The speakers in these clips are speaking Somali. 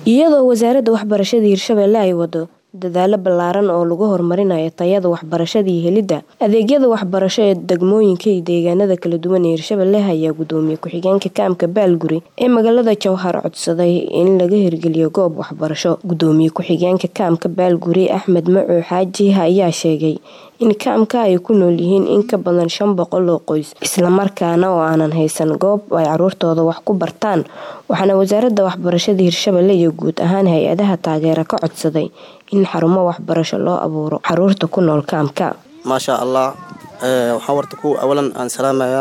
iyadoo wasaaradda waxbarashada hirshabelle ay wado dadaalo ballaaran oo lagu horumarinayo tayada waxbarashada iyo helidda adeegyada waxbarasho ee degmooyinka iyo deegaanada kala duwan ee hirshabelle ayaa gudoomiye ku-xigeenka kaamka baalguri ee magaalada jowhar codsaday in laga hirgeliyo goob waxbarasho gudoomiye ku-xigeenka kaamka baalguri axmed macuux xaaji ayaa sheegay in kaamka ay ku nool yihiin in ka badan shan boqol oo qoys islamarkaana oo aanan haysan goob ay caruurtooda wax ku bartaan waxaana wasaaradda waxbarashada hirshabelle iyo guud ahaan hay-adaha taageera ka codsaday in xarumo waxbarasho loo abuuro caruurta ku nool kaamka maashaa allah waxaan warta ku awalan aan salaamayaa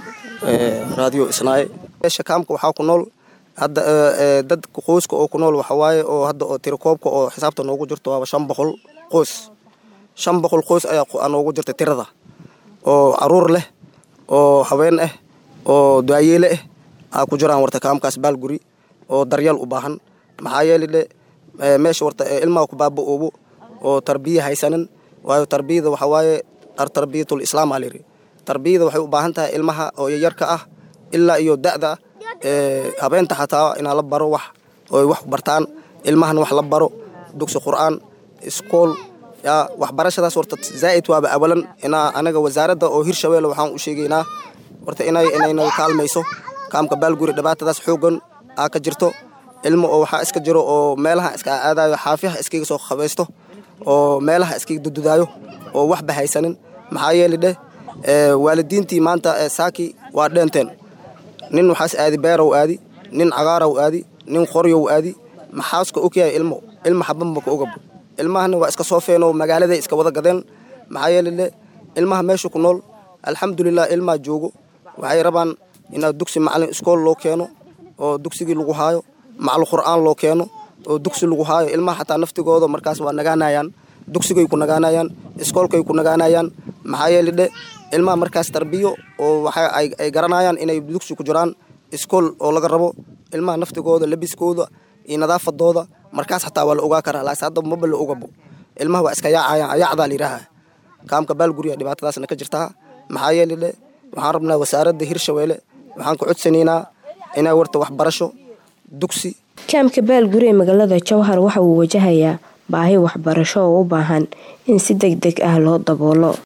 raadiyo isnaaye meesha kaamka waxaa ku nool hadda dad qoyska oo ku nool waxawaaye oo hadda oo tirakoobka oo xisaabta noogu jirto waaba shan boqol qoys shan boqol qoys ayaa noogu jirta tirada oo caruur leh oo haween ah oo daayeele ah aa ku jiraan warta kaamkaas baalguri oo daryeel u baahan maxaa yeeli dhe meesha warta ilmaha ku baaba-oobo oo tarbiya haysanin waayo tarbiyada waxaa waaye tarbiyatul islaam aa layidhi tarbiyada waxay u baahan tahay ilmaha oo yaryarka ah ilaa iyo da'da habeenta xataa inaa la baro wax ooy wax bartaan ilmahan wax la baro dugsi qur'aan iskool yaa waxbarashadaas warta zaa'id waaba awalan inaa anaga wasaaradda oo hirshabelle waxaan u sheegaynaa warta inay inaynaga kaalmayso kaamka baalguri dhibaatadaas xoogan aa ka jirto ilmo oo waxaa iska jiro oo meelaha iska aadayo xaafiyaha iskaga soo qabaysto oo meelaha iskaga dududaayo oo waxba haysanin maxaa yeeli dheh waalidiintii maanta saaki waa dheenteen nin waxaas aadi beerow aadi nin cagaarow aadi nin qoryow aadi maxaaska ogyahay ilmo ilmo xabanba ka ogabo ilmahana waa iska soo feenoo magaaladay iska wada gadeen maxaa yeeli dheh ilmaha meesha ku nool alxamdulilah ilmaa joogo waxay rabaan inaad dugsi macalin iskool loo keeno oo dugsigii lagu haayo maclu qur'aan loo keeno oo dugsi lagu haayo ilmaha xataa naftigooda markaas waa nagaanayaan dugsigay ku nagaanayaan iskoolkay ku nagaanayaan maxaa yeeli dhe ilmaha markaas tarbiyo oo waxa ay garanayaan inay dugsi ku jiraan iskool oo laga rabo ilmaha naftigooda labiskooda iyo nadaafadooda markaas xataa waa la ogaa karaa laas hadda maba la ogabo ilmaha waa iska yaacayaan ayaacdaa layidhaaha kaamka baalguriga dhibaatadaasna ka jirtaa maxaa yeeli dhe waxaan rabnaa wasaaradda hirshabeelle waxaan ka codsanaynaa inay warta waxbarasho dugsi kaamka baalguri ee magaalada jowhar waxa uu wajahayaa baahi waxbarasho oo u baahan in si deg deg ah loo daboolo